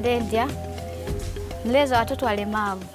Ndendya, mlezi wa watoto walemavu.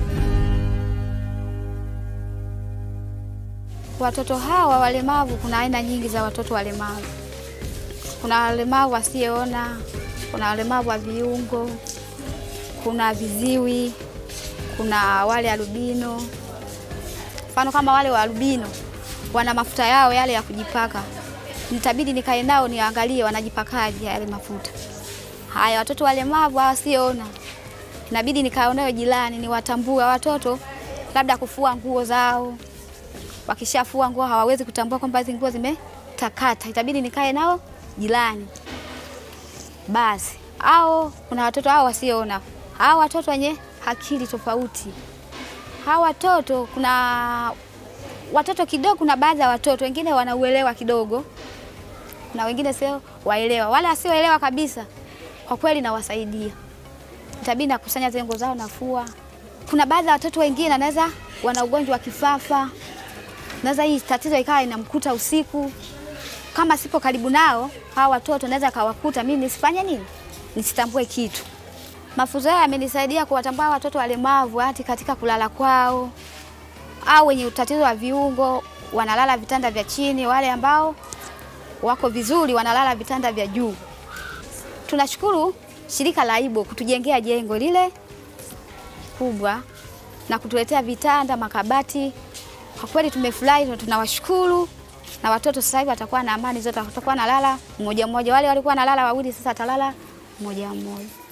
Watoto hawa walemavu, kuna aina nyingi za watoto walemavu. Kuna walemavu wasioona, kuna walemavu wa viungo, kuna viziwi, kuna wale albino. Mfano kama wale wa albino wana mafuta yao yale ya kujipaka, nitabidi nikae nao niangalie wanajipakaje yale mafuta. Haya, watoto walemavu wasioona, inabidi nikae nao jirani, niwatambue watoto, labda kufua nguo zao. Wakishafua nguo hawawezi kutambua kwamba hizi nguo zimetakata, itabidi nikae nao jirani. Basi au kuna watoto hao wasioona, hao watoto wenye akili tofauti. Hawa watoto kuna watoto kidogo, kuna baadhi ya watoto wengine wanauelewa kidogo na wengine sio waelewa. Wale wasioelewa kabisa, kwa kweli nawasaidia, itabidi nakusanya zile nguo zao nafua. Kuna baadhi ya watoto wengine anaweza wana ugonjwa wa kifafa, naweza hii tatizo ikawa inamkuta usiku, kama sipo karibu nao hawa watoto naweza kawakuta mimi nisifanye nini, nisitambue kitu. Mafunzo haya yamenisaidia kuwatambua watoto walemavu hati katika kulala kwao, au wenye utatizo wa viungo wanalala vitanda vya chini, wale ambao wako vizuri wanalala vitanda vya juu. Tunashukuru shirika la Ibo kutujengea jengo lile kubwa na kutuletea vitanda, makabati. Kwa kweli tumefurahi na tunawashukuru, na watoto sasa hivi watakuwa na amani zote, watakuwa nalala mmoja mmoja. Wale walikuwa nalala wawili, sasa atalala mmoja mmoja.